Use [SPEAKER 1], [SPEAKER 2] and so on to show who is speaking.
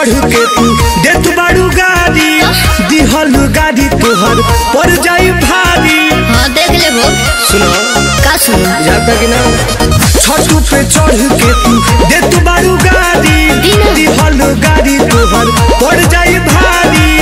[SPEAKER 1] चढ़ के तू देत बाड़ू गाड़ी दिहल गाड़ी तोहर पड़ जाई भारी
[SPEAKER 2] हाँ देख ले वो
[SPEAKER 1] सुनो
[SPEAKER 2] का सुनो
[SPEAKER 1] जाता कि ना छतू पे चढ़ के तू देत बाड़ू गाड़ी
[SPEAKER 2] दिना।
[SPEAKER 1] दिहल गाड़ी तोहर पड़ जाई भारी